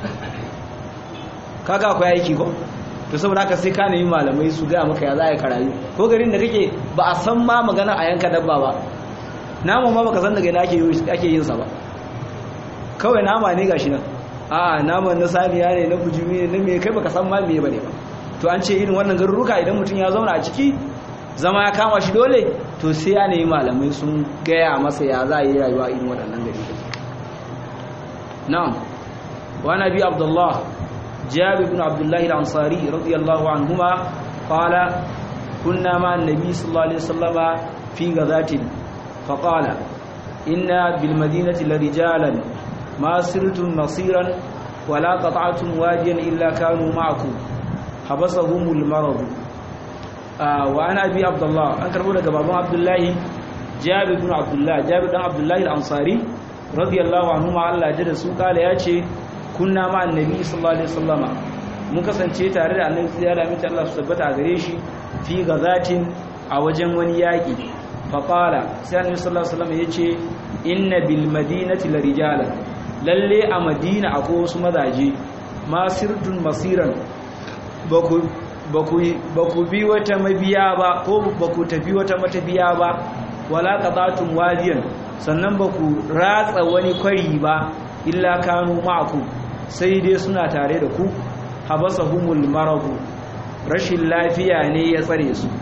kaga akwai aiki ko to saboda haka sai ka nemi malamai su gaya maka ya za a yi karayu ko garin da kake ba a san ma magana a yanka dabba ba nama ma baka san daga ina ake yin sa ba kawai nama ne gashi nan a naman na saniya ne na bujumi ne na me kai baka san ma me bane ba to an ce irin wannan garuruka idan mutum ya zauna a ciki zama ya kama shi dole to sai ya nemi malamai sun gaya masa ya za a yi rayuwa irin waɗannan gari na'am wa nabi abdullah جابر بن عبد الله الأنصاري رضي الله عنهما قال كنا مع النبي صلى الله عليه وسلم في غزاة فقال إن بالمدينة لرجالا ما سرتم مصيرا ولا قطعتم واديا إلا كانوا معكم حبسهم المرض آه وأنا أبي عبد الله أنكر لك بابا عبد الله جابر بن عبد الله جابر بن عبد الله الأنصاري رضي الله عنهما الله جل قال يا شيخ kunna ma annabi sallallahu alaihi wasallama mun kasance tare da annabi sai ya mita Allah su tabbata a gare shi fi gazatin a wajen wani yaki fa qala sai annabi sallallahu alaihi wasallama yace inna bil madinati la rijala lalle a madina akwai wasu mazaje masirtun masiran baku baku baku bi wata mabiya ba ko baku tafi wata matabiya ba wala qatatun wadiyan sannan baku ratsa wani kwari ba illa kanu ma'akum sai dai suna tare da ku habasahumul maradu rashin lafiya ne ya tsare su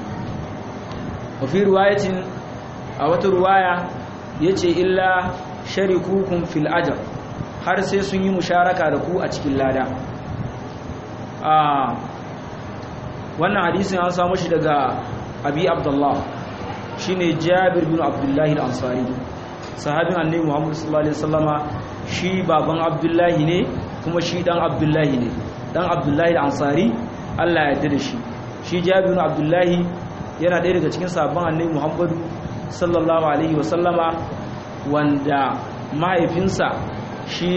wa fi riwayatin a wata riwaya yace illa sharikukum fil ajr har sai sun yi musharaka da ku a cikin lada a wannan hadisin an samu shi daga abi abdullah shine jabir bin abdullahi al-ansari sahabin annabi muhammad sallallahu alaihi wasallama shi baban abdullahi ne kuma shi dan abdullahi ne dan abdullahi al-ansari Allah ya yarda da shi shi jabir bin abdullahi yana ɗaya daga cikin sabon annabi muhammadu sallallahu alaihi wasallama wanda mahaifinsa shi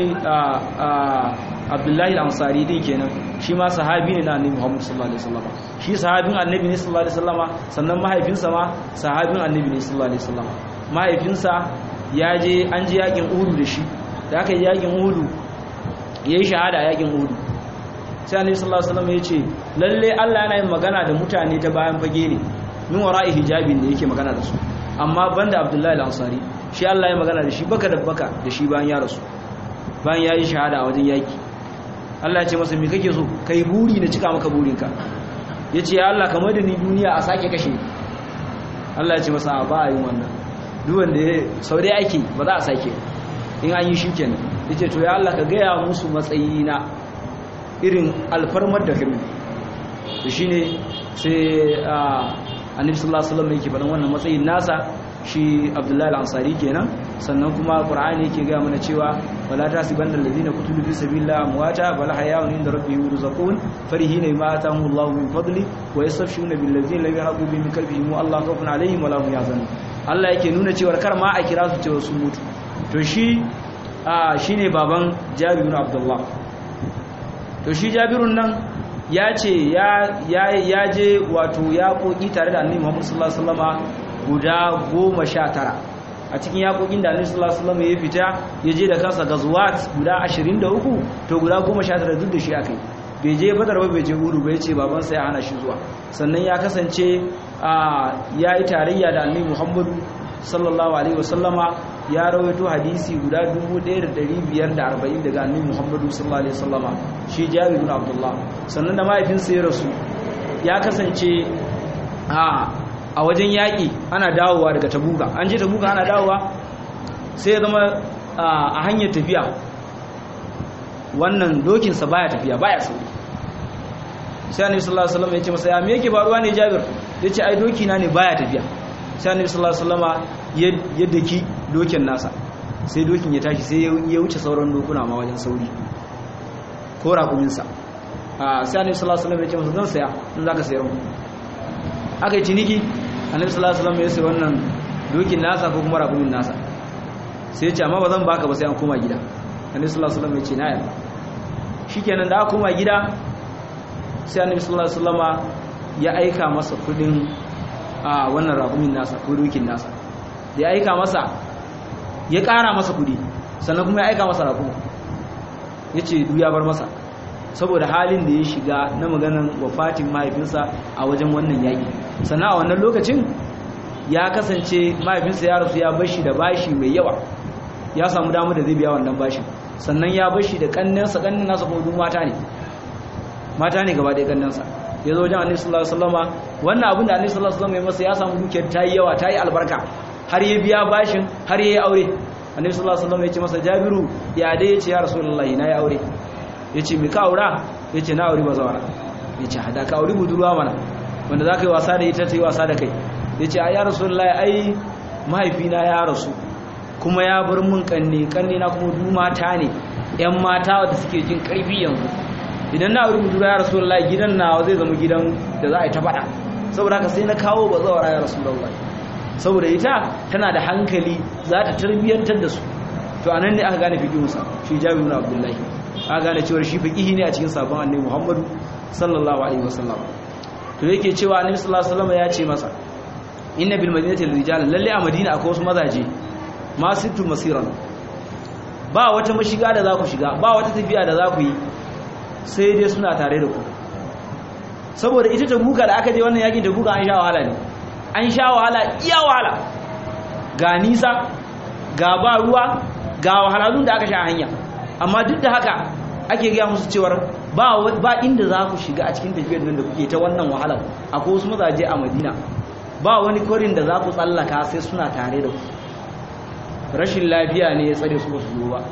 abdullahi al-ansari din kenan shi ma sahabi ne na annabi muhammadu sallallahu alaihi wasallama shi sahabin annabi ne sallallahu alaihi wasallama sannan mahaifinsa ma sahabin annabi ne sallallahu alaihi wasallama mahaifinsa ya je an ji yakin uhudu da shi da aka yi yakin uhudu ya yi shahada a yakin uhudu sai annabi sallallahu alaihi wasallam ya ce lalle Allah yana yin magana da mutane ta bayan fage ne min wara'i hijabin da yake magana da su amma banda Abdullahi al-Ansari shi Allah ya magana da shi baka da baka da shi bayan ya rasu bayan ya yi shahada a wajen yaki Allah ya ce masa me kake so kai buri na cika maka burinka yace ya Allah kamar da ni duniya a sake kashe Allah ya ce masa ba a yin wannan duk wanda ya sau dai ake ba za a sake in an yi shi kenan yace to ya Allah ka gaya musu matsayina irin alfarmar da kame to shine sai annabi sallallahu alaihi wasallam yake faɗan wannan matsayin nasa shi abdullahi al-ansari kenan sannan kuma qur'ani yake ga mana cewa wala tasibanna alladhina qutilu fi sabilillahi amwata bal hayaun inda rabbihim yurzaqun farihina bima atahum Allahu min fadli wa yastafshuna bil ladzina lam yahqu bi min qalbihim Allah khawfun alaihim wa la hum yahzanun Allah yake nuna cewa kar ma a kira su cewa sun mutu to shi shine baban Jabir ibn Abdullah to shi Jabirun nan ya ce ya je wato ya koki tare da annabi Muhammad sallallahu alaihi wasallama guda goma sha tara a cikin yakokin da annabi sallallahu alaihi wasallama ya fita ya je da kansa gazuwat guda ashirin da uku to guda goma sha tara duk da shi akai bai je badar ba bai je uru bai ce babansa ya hana shi zuwa sannan ya kasance ya yi tarayya da annabi Muhammadu sallallahu alaihi wasallama ya rawaito hadisi guda 1540 daga annabi Muhammadu sallallahu alaihi wasallama shi Jabir ibn Abdullah sannan da mahaifinsa ya rasu ya kasance a a wajen yaƙi ana dawowa daga Tabuka an je Tabuka ana dawowa sai ya zama a hanyar tafiya wannan dokin sa baya tafiya baya sauri sai annabi sallallahu alaihi wasallam ya ce masa ya me yake faruwa ne Jabir yace ai doki na ne baya tafiya sai annabi sallallahu alaihi wasallama ya daki dokin nasa sai dokin ya tashi sai ya wuce sauran dokuna ma wajen sauri ko raƙuminsa a sai annabi sallallahu alaihi wasallam ya ce masa zan saya in zaka sayar mu aka yi ciniki annabi sallallahu alaihi wasallam ya sai wannan dokin nasa ko kuma raƙumin nasa sai ya ce amma ba zan baka ba sai an koma gida annabi sallallahu alaihi wasallam ya ce na yarda shikenan da aka koma gida sai annabi sallallahu alaihi wasallama ya aika masa kudin a wannan raƙumin nasa ko dokin nasa da ya aika masa ya ƙara masa kudi sannan kuma ya aika masa raƙumin ya ce ya bar masa saboda halin da ya shiga na maganan wafatin mahaifinsa a wajen wannan yaƙi sannan a wannan lokacin ya kasance mahaifinsa ya rasu ya bashi da bashi mai yawa ya samu damar da zai biya wannan bashin sannan ya bashi da ƙannensa ƙannen nasa kuma duk mata ne mata ne gaba ɗaya ƙannensa ya zo wajen annabi sallallahu alaihi wasallama wannan abin da annabi sallallahu alaihi wasallama ya masa ya samu dukiyar ta yi yawa ta yi albarka har ya biya bashin har ya yi aure annabi sallallahu alaihi wasallama ya ce masa jabiru ya dai ya ce ya rasulullahi na yi aure ya ce me ka aura ya ce na aure bazawara ya ce hada ka aure budurwa mana wanda za ka yi wasa da ita ta yi wasa da kai ya ce a ya rasulullahi ai mahaifina ya rasu kuma ya bar mun kanne kanne na kuma du mata ne yan mata wadda suke jin karfi yanzu idan na aure budurwa ya rasulullahi gidan nawa zai zama gidan da za a yi ta faɗa saboda haka sai na kawo bazawara ya rasulullahi saboda ita tana da hankali za ta tarbiyyantar da su to anan ne aka gane fiqihunsa shi Jabir ibn Abdullahi aka gane cewa shi fiqihi ne a cikin sabon Annabi Muhammadu sallallahu alaihi wasallam to yake cewa Annabi sallallahu alaihi wasallam ya ce masa inna bil madinati rijalan lalle a Madina akwai wasu mazaje masitu masiran ba wata mashiga da za ku shiga ba wata tafiya da za ku yi sai dai suna tare da ku saboda ita tabuka da aka je wannan yakin tabuka an sha wahala ne an sha wahala iya wahala ga nisa ga ba ruwa ga wahalalun da aka sha hanya amma duk da haka ake gaya musu cewar ba ba inda za ku shiga a cikin tafiyar nan da kuke ta wannan wahalar akwai wasu mazaje a madina ba wani kwarin da za ku tsallaka sai suna tare da ku rashin lafiya ne ya tsare su ba su zo ba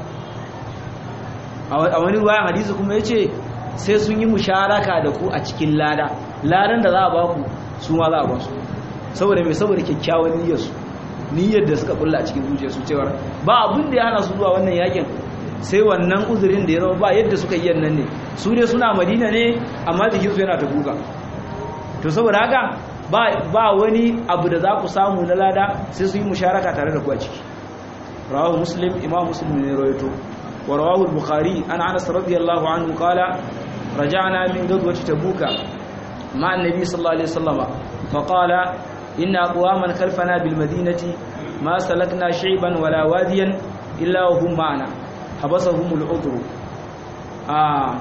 a wani ruwayan hadisi kuma ya ce sai sun yi musharaka da ku a cikin lada ladan da za a ba ku su ma za a ba su saboda mai saboda kyakkyawan niyyarsu niyyar da suka kulla a cikin zuciyarsu cewar ba abin da ya hana su zuwa wannan yakin sai wannan uzurin da ya zama ba yadda suka yi nan ne su ne suna madina ne amma jikinsu yana ta guga to saboda haka ba wani abu da za ku samu na lada sai su yi musharaka tare da ku a ciki rawahu muslim imam muslim ne rawaito wa rawahu al-bukhari an anas radiyallahu anhu qala raja'na min ghazwati tabuka ma annabi sallallahu alaihi wasallam fa qala inna aqwaman khalfana bil madinati ma salakna shayban wala wadiyan illa wa hum ma'ana habasahum al-udhr ah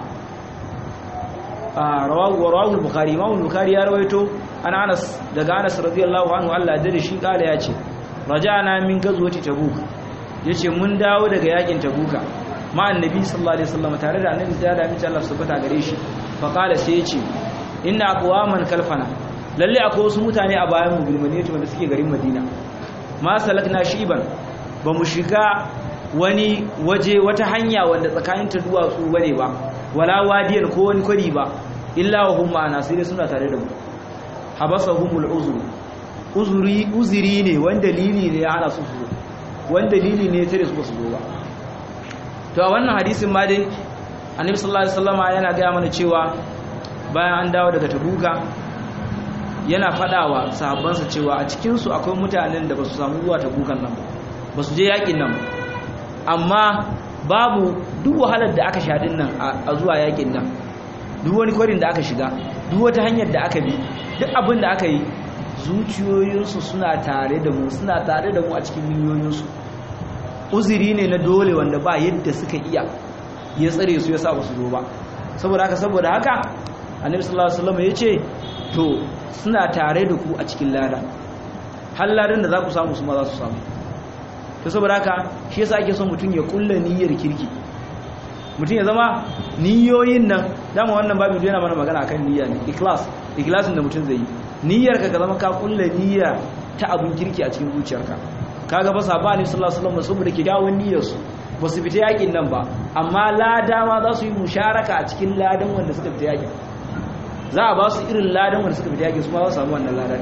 ah rawahu rawahu al-bukhari imam al-bukhari ya rawaito an anas daga anas radiyallahu anhu Allah da shi kala ya ce raja'na min ghazwati tabuk yace mun dawo daga yakin tabuka ma annabi sallallahu alaihi wasallam tare da annabi da amince Allah subhanahu gare shi fa kala sai yace inna aqwaman kalfana lalle akwai wasu mutane a bayan mu bilmaniyatu wanda suke garin Madina ma salakna shiban ba mu shiga wani waje wata hanya wanda tsakanin ta duwatsu bane ba wala wadiyan ko wani kwari ba illa wa hum ma'ana sai suna tare da mu habasahumul uzr uzuri uzuri ne wanda dalili ne ya hana su su wanda dalili ne ya tare su ba su zo ba to a wannan hadisin ma dai annabi sallallahu alaihi wasallama yana gaya mana cewa bayan an dawo daga tabuka yana fadawa sahabbansa cewa a cikin su akwai mutanen da basu samu zuwa tabukan nan ba basu je yakin nan ba amma babu duk wahalar da aka sha din nan a zuwa yakin nan duk wani kwarin da aka shiga duk wata hanyar da aka bi duk abin da aka yi zuciyoyinsu suna tare da mu suna tare da mu a cikin miliyoyinsu uzuri ne na dole wanda ba yadda suka iya ya tsare su ya sa ba su zo ba saboda haka saboda haka annabi sallallahu alaihi wasallam ya ce to suna tare da ku a cikin lada har ladan da za ku samu su ma za su samu to saboda haka shi yasa ake son mutum ya kulla niyyar kirki mutum ya zama niyoyin nan dama wannan babu yana mana magana akan niyya ne ikhlas ikhlasin da mutum zai yi niyyar ka zama ka kulla niyya ta abun kirki a cikin zuciyarka kaga ba sabani sallallahu alaihi wasallam saboda kyakkyawan niyyar su ba su fita yakin nan ba amma lada ma za su yi musharaka a cikin ladan wanda suka fita yakin za a ba su irin ladan wanda suka fita yakin su ma za su samu wannan ladan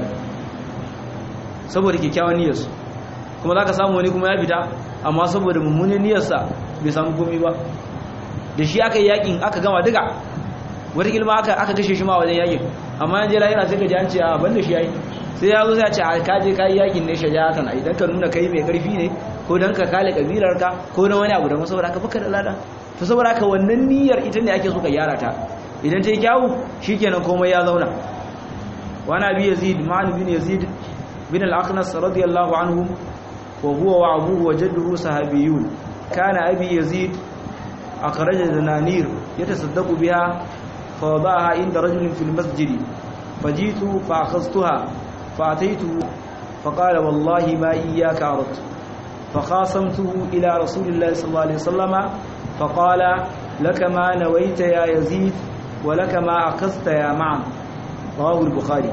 saboda kyakkyawan niyyar su kuma za ka samu wani kuma ya fita amma saboda mummunan niyyarsa bai samu komi ba da shi aka yi yakin aka gama duka wata kilma aka aka kashe shi ma wajen yakin amma yanzu lahira sai ka ji an ce a banda shi yayi sai ya zo sai a ce a kaje kai yakin ne shaja'atan idan ka nuna kai mai karfi ne ko dan ka kale kabilar ka ko dan wani abu da saboda ka baka da lada to saboda ka wannan niyyar ita ne ake so ka gyara ta idan ta yi kyawu shikenan komai ya zauna wa nabi yazid ma'an bin yazid bin al-aqnas radiyallahu anhu wa huwa wa abuhu wa jadduhu sahabiyun kana abi yazid أخرج دنانير يتصدق بها فوضعها عند رجل في المسجد فجئت فأخذتها فأتيته فقال والله ما إياك أردت فخاصمته إلى رسول الله صلى الله عليه وسلم فقال لك ما نويت يا يزيد ولك ما أخذت يا معن رواه البخاري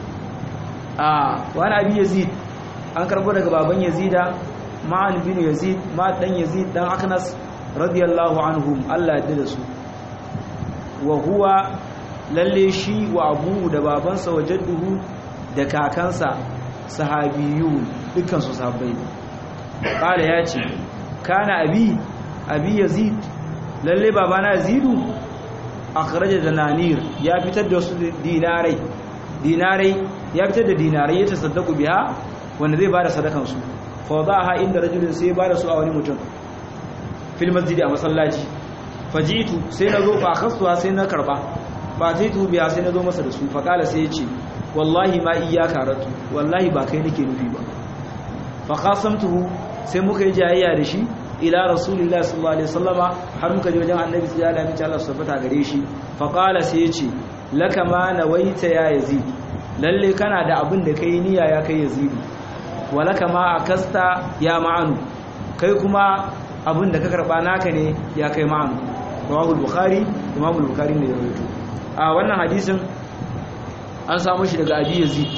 آه وأنا أبي يزيد أنكر بودك بابا يزيد معن بن يزيد ما دن يزيد دن أخنس radiyallahu anhum Allah ya da su wa huwa lalle shi wa abu da babansa wa jadduhu da kakansa sahabiyu dukkan su sahabbai kala ya ce kana abi abi yazid lalle babana yazidu akhraja dananir ya fitar da su dinarai dinarai ya fitar da dinarai ya tasaddaku biha wanda zai bada sadakan su fa wadaha inda rajulin sai bada su a wani mutum fil masjidi a masallaci fajitu sai na zo fa khasuwa sai na karba fa taitu biya sai na zo masa da su fa kala sai ya ce wallahi ma iyyaka ratu wallahi ba kai nake nufi ba fa qasamtuhu sai muka yi jayayya da shi ila rasulillahi sallallahu alaihi wasallama har muka je wajen annabi sallallahu alaihi wasallam Allah subhanahu gare shi fa qala sai ya ce laka ma nawaita ya yazid lalle kana da abin da kai niyya ya kai yazid walaka ma akasta ya ma'anu kai kuma abin da ka karba naka ne ya kai ma'am rawahul bukhari imamul bukhari ne ya rawaito a wannan hadisin an samu shi daga abi yazid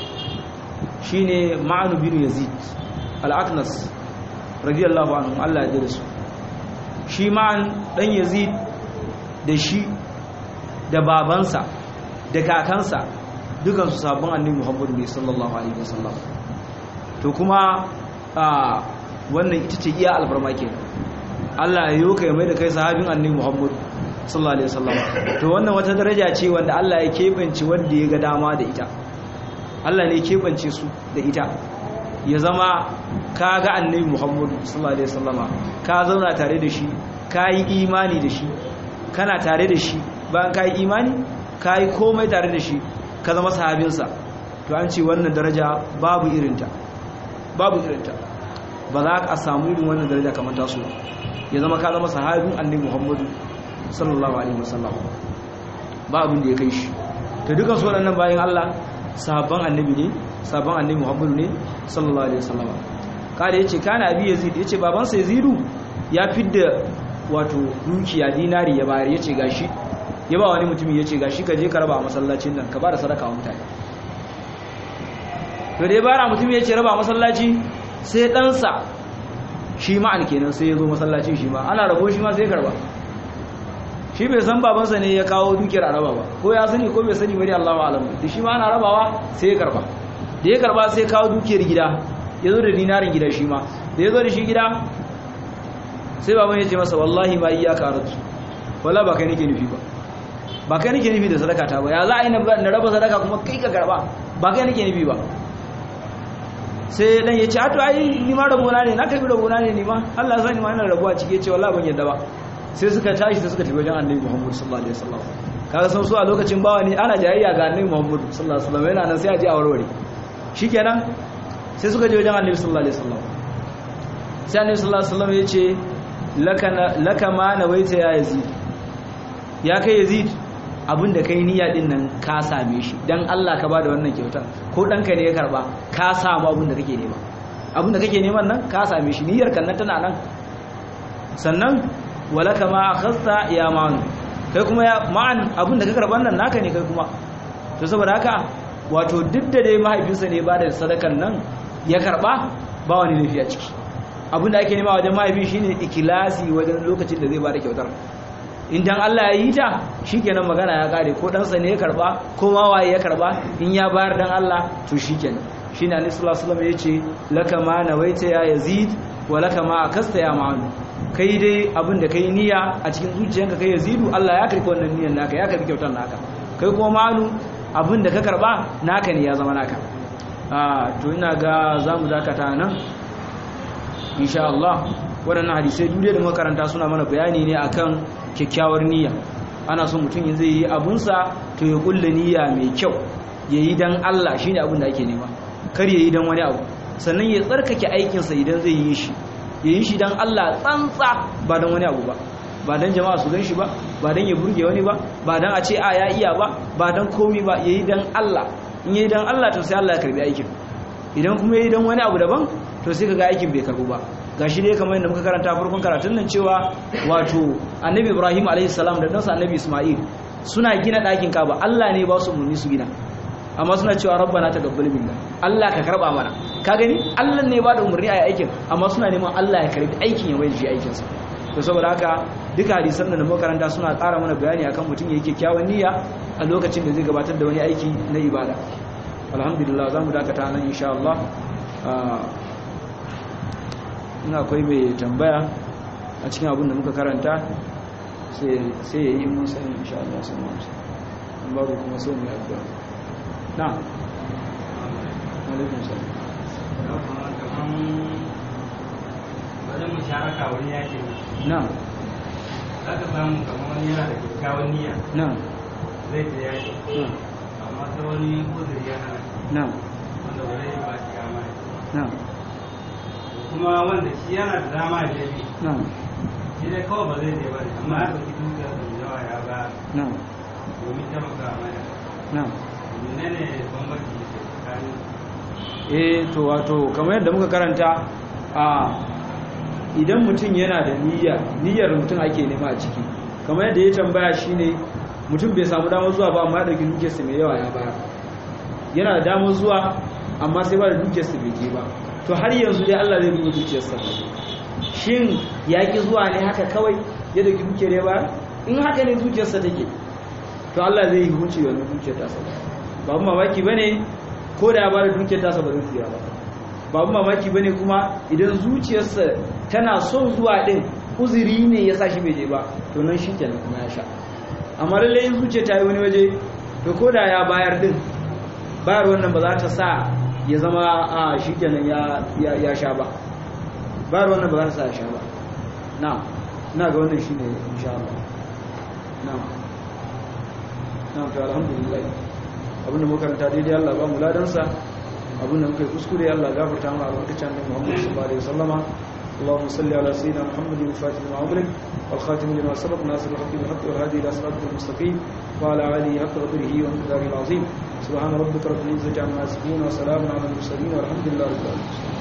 shine ma'an bin yazid al-aqnas radiyallahu anhu Allah ya jira su shi ma'an dan yazid da shi da babansa da kakansa dukansu sabon annabi muhammadu ne sallallahu alaihi wasallam to kuma a wannan ita ce iya alfarma ke Allah ya yi kai mai da kai sahabin annabi Muhammad sallallahu alaihi wasallam to wannan wata daraja ce wanda Allah ya kebance wanda ya ga dama da ita Allah ne ya kebance su da ita ya zama ka ga annabi Muhammad sallallahu alaihi wasallama ka zauna tare da shi ka yi imani da shi kana tare da shi bayan ka yi imani ka yi komai tare da shi ka zama sahabinsa to an ce wannan daraja babu irinta babu irinta ba za ka samu irin wannan daraja kamar taso ya zama ka zama sahabin annabi Muhammadu sallallahu alaihi wasallam ba abin da ya kai shi to dukan su waɗannan bayan Allah sahabban annabi ne sahabban annabi Muhammadu ne sallallahu alaihi wasallam kada yace kana abi yazid yace baban sa yazidu ya fidda wato dukiya dinari ya bayar yace gashi ya ba wani mutumi yace gashi ka je ka raba a masallacin nan ka ba da sadaka wa mutane to dai bara mutumi yace raba a masallaci sai ɗansa shi ma'an kenan sai ya zo masallacin shi ma ana rabo shi ma sai karba shi bai san babansa ne ya kawo dukiyar a raba ba ko ya sani ko bai sani bari Allahu alam da shi ma ana rabawa sai ya karba da ya karba sai kawo dukiyar gida ya zo da dinarin gida shi ma da ya zo da shi gida sai baban ya ce masa wallahi ma iya karatu wala ba kai nake nufi ba ba kai nake nufi da sadaka ta ba ya za a yi na raba sadaka kuma kai ka karba ba kai nake nufi ba sai dan ya ce ato ai ni ma rabona ne na kai rabona ne ni ma Allah sani ma ina rabuwa cike ce wallahi ban yadda ba sai suka tashi sai suka tafi wajen Annabi Muhammad sallallahu alaihi wasallam kaga san su a lokacin bawa ne ana jayayya ga Annabi Muhammad sallallahu alaihi wasallam yana nan sai a je a warware shikenan sai suka je wajen Annabi sallallahu alaihi wasallam sai Annabi sallallahu alaihi wasallam ya ce laka laka ma nawaita ya Yazid ya kai Yazid abin da kai niyya din nan ka same shi dan Allah ka bada wannan kyautar ko danka ne ya karba ka samu abin da kake nema abin da kake neman nan ka same shi niyyar kan nan tana nan sannan walaka ma akhadta ya ma'an kai kuma ya ma'an abin da ka karban nan naka ne kai kuma to saboda haka wato duk da dai mahaifinsa ne ba da sadakan nan ya karba ba wani laifi a ciki abin da ake nema wajen mahaifi shine ikilasi wajen lokacin da zai ba da kyautar idan Allah ya yi ta shikenan magana ya kare ko ɗansa ne ya karba ko ma waye ya karba in ya bayar dan Allah to shikenan shine Annabi sallallahu alaihi wasallam yace laka ma nawaita ya yazid wa laka ma akasta ya ma'an kai dai abin da kai niyya a cikin zuciyanka kai yazidu Allah ya karbi wannan niyyar naka ya karbi kyautar naka kai kuma ma'anu abin da ka karba naka ne ya zama naka ah to ina ga zamu dakata nan insha Allah waɗannan hadisai duk da makaranta suna mana bayani ne akan kyakkyawar niyya ana so mutum yin zai yi abunsa to ya kulle niyya mai kyau ya yi don Allah shi ne abin da ake nema kar ya yi don wani abu sannan ya tsarkake aikinsa idan zai yi shi ya yi shi don Allah tsantsa ba don wani abu ba ba don jama'a su gan shi ba ba don ya burge wani ba ba don a ce a ya iya ba ba don komi ba ya yi don Allah in ya yi don Allah to sai Allah ya karbi aikin idan kuma ya yi don wani abu daban to sai ka ga aikin bai karbu ba gashi dai kamar yadda muka karanta farkon karatun nan cewa wato annabi ibrahim alaihi salam da ɗansa annabi isma'il suna gina ɗakin kaba allah ne ba su umarni su gina amma suna cewa rabbana taqabbal minna allah ka karba mana ka gani allah ne ba da umarni a aikin amma suna neman allah ya karbi aikin ya mai shi aikin sa to saboda haka duka hadisan da muka karanta suna ƙara mana bayani akan mutum yake kyawun niyya a lokacin da zai gabatar da wani aiki na ibada alhamdulillah zamu dakata nan insha Allah ina akwai mai tambaya a cikin abin da muka karanta sai ya yi mun sani insha Allah sai mu amsa in babu kuma sai mu yi addu'a na alaikum salam wajen musharaka wani yakin na za ka samu kamar wani yana da kyakkyawan niyya na zai ta yaki na amma ta wani uzuri ya hana na wanda ba zai ba shi dama ya na kuma wanda shi yana da dama ya bi na shi dai kawai ba zai je ba ne amma ya ɗauki dukiyar da yawa ya ba na domin taimaka mana na menene bambanci da ke tsakanin eh to wato kamar yadda muka karanta a idan mutum yana da niyya niyyar mutum ake nema a ciki kamar yadda ya tambaya shine mutum bai samu damar zuwa ba amma ya dauki dukiyarsa mai yawa ya bayar yana da damar zuwa amma sai ba da dukiyarsa bai je ba to har yanzu dai Allah zai duba dukiyarsa shin ya ki zuwa ne haka kawai ya dauki dukiyar ya bayar in haka ne dukiyarsa take to Allah zai yi hukunci da wannan dukiyar tasa ba mu mamaki bane ko da ya bada dukiyar tasa ba zai tsira ba ba mu mamaki bane kuma idan zuciyarsa tana son zuwa din uzuri ne ya sa shi bai je ba to nan shi kenan kuma ya sha amma lalle in zuciya ta yi wani waje to ko da ya bayar din bayar wannan ba za ta sa ya zama a shi kenan ya ya sha ba bayar wannan ba za ta sa ya sha ba na ina ga wannan shine insha Allah na na to alhamdulillah abinda muka karanta daidai Allah ba mu ladansa abinda muka yi kuskure Allah gafarta mu a lokacin da Muhammad sallallahu alaihi wasallama اللهم صل على سيدنا محمد الفاتح لما أغلق والخاتم لما سبق ناصر الحق بالحق والهادي إلى صراطك المستقيم وعلى آله حق قدره ومقداره العظيم سبحان ربك رب العزة عما يصفون وسلام على المرسلين والحمد لله رب العالمين